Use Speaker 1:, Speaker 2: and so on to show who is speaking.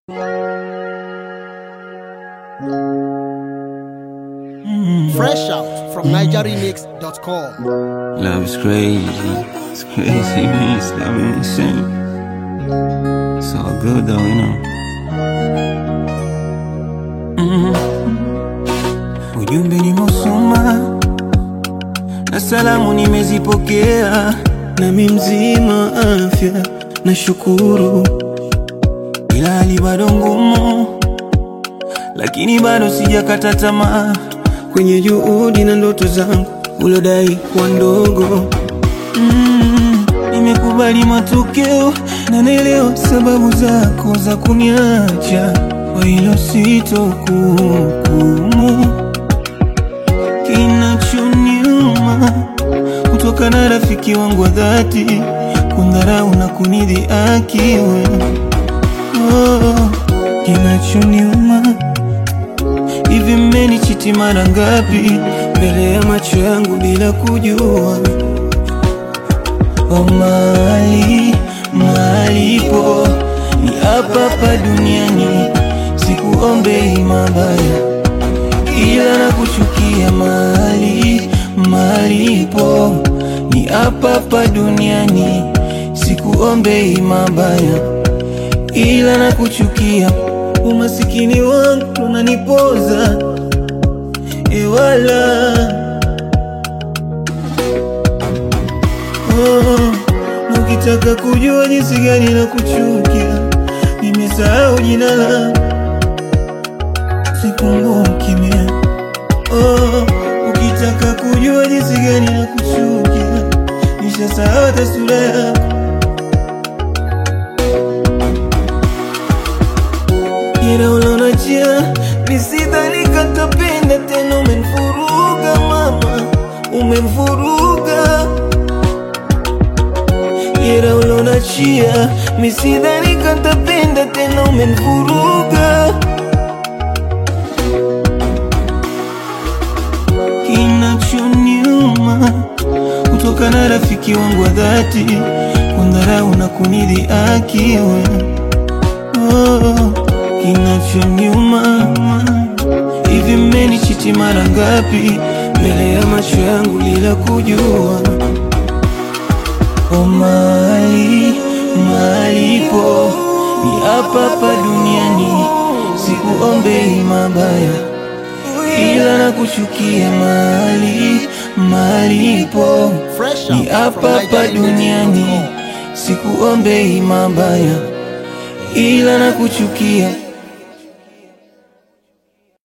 Speaker 1: Fresh out from NigerRemix.com.
Speaker 2: Love is crazy. It's crazy, man. It's loving insane. It's all good though, you know. Ujumbe nimeusoma na salamu nimezipokea, nami mzima afya na shukuru, ila hali bado ngumu, lakini bado sijakata tamaa kwenye juhudi na ndoto zangu ulodai kuwa ndogo. Mm, nimekubali matokeo na naelewa sababu zako za kuniacha, kwa hilo sitokuhukumu. Kinachoniuma kutoka na rafiki wangu wa dhati kundharau na kunidhihaki wewe. Oh, kinachoniuma hivi mmenichiti mara ngapi mbele ya macho yangu bila kujua? Oh, mali malipo ni hapa hapa duniani, sikuombei mabaya ila na kuchukia mali malipo ni hapa hapa duniani, sikuombei mabaya ila na kuchukia umasikini wangu unanipoza ewala oh, na ukitaka kujua jinsi gani na kuchukia, nimesahau jina la sikumbuki mie. Oh, ukitaka kujua jinsi gani na kuchukia, nishasahau hata sura yako. Ila ulonachia nisidhani katapenda tena, umenifuruga mama, umenifuruga Ila ulonachia misidhani katapenda tena, umenifuruga Kinachoniuma kutoka na rafiki wangu wa dhati kundharau na kunidhihaki wewe Oh, kinachoniuma hivi mmenichiti mara ngapi mbele ya macho yangu bila kujua? Oh, mali malipo ni hapa hapa duniani, sikuombei mabaya ila na kuchukia mali malipo
Speaker 1: Fresh
Speaker 2: ni
Speaker 1: out
Speaker 2: hapa
Speaker 1: from
Speaker 2: hapa duniani,
Speaker 1: NigerRemix.com.
Speaker 2: sikuombei mabaya ila na kuchukia